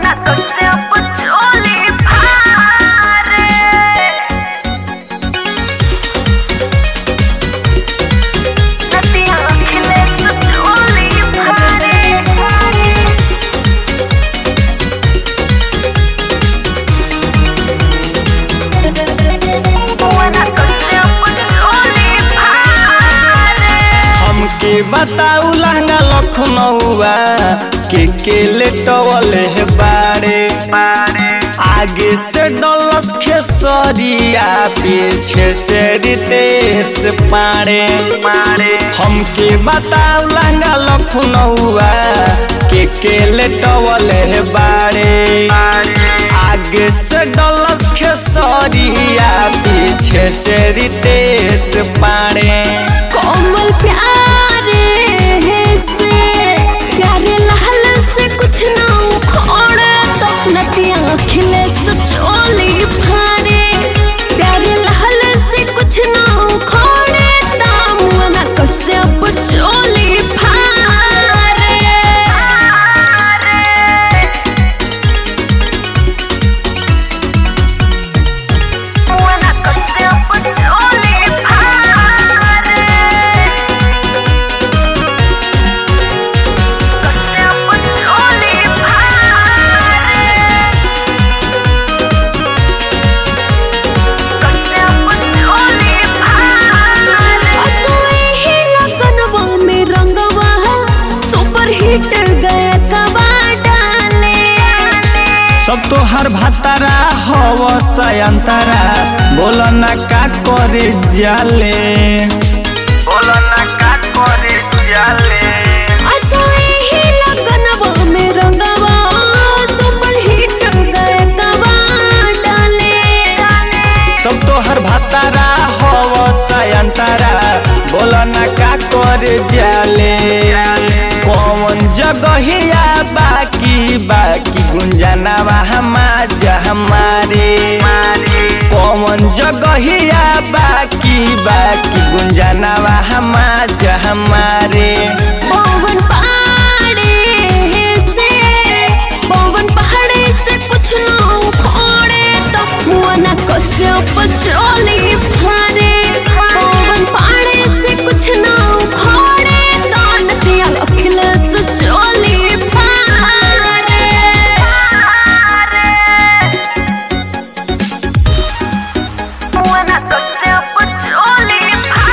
हमके बताऊ लहंगा लखनऊआ के के लेटवले है बारे आगे से डलस खेसरिया पीछे से रितेश पारे हमके बताऊ लहंगा लखनऊआ के के लेटवले है बारे आगे से डलस खेसरिया पीछे से रितेश पारे कोमल प्यारे से प्यारे लाल से कुछ ना उखोड़े तो नदियाँ खिले सचोली फारे प्यारे लाल से कुछ ना उखोड़े तामुआ ना कसे अब चोली फारे असोए ही लगनवा में रंगवा सुपर हिट गया कबा डाले सब तो हर भातारा हव सयंतरा बोल ना का करे जाले बोल ना का करे जाले असोए ही लगनवा में रंगवा सुपर हिट गया कबा डाले सब तो हर भातारा हव सयंतरा बोल ना का करे जाले कौन जगहिया बाकी बाकी गुंजनवा हमा हमारे कौन जगहिया बाकी बाकी गुंजनवा हमा हमारे पवन पहाड़े से पवन पहाड़े से कुछ ना उखोड़े तो मुआ ना कसे पचोली फारे पवन पहाड़े से कुछ ना उखोड़े तो नदिया अखिले सचोली फारे मुआ ना कसे पचोली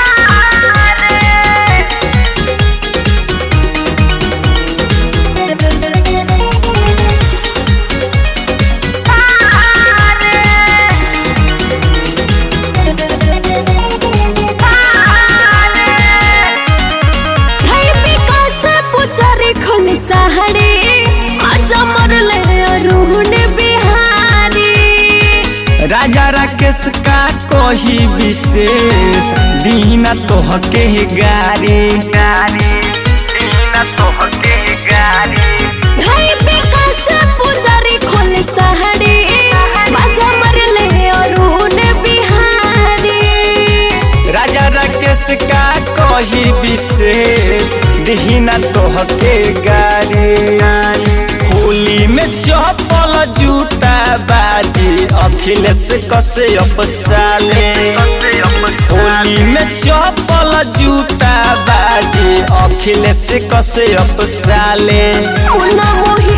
धई विकास पुचारी खोली सहारे आजा मरले अरुण बिहारी राजा राकेश का कोही विशेष दीना तोहके गारी गारी दीना तोहके गारी धई विकास पुचारी खोली सहारे आजा मरले अरुण बिहारी राजा राकेश का कोही विशेष दीना तोहके गारी होली में चप्पल जूता बाजी अखिलेश कसे अपसाले होली में चप्पल जूता बाजी अखिलेश कसे अपसाले मुना मोही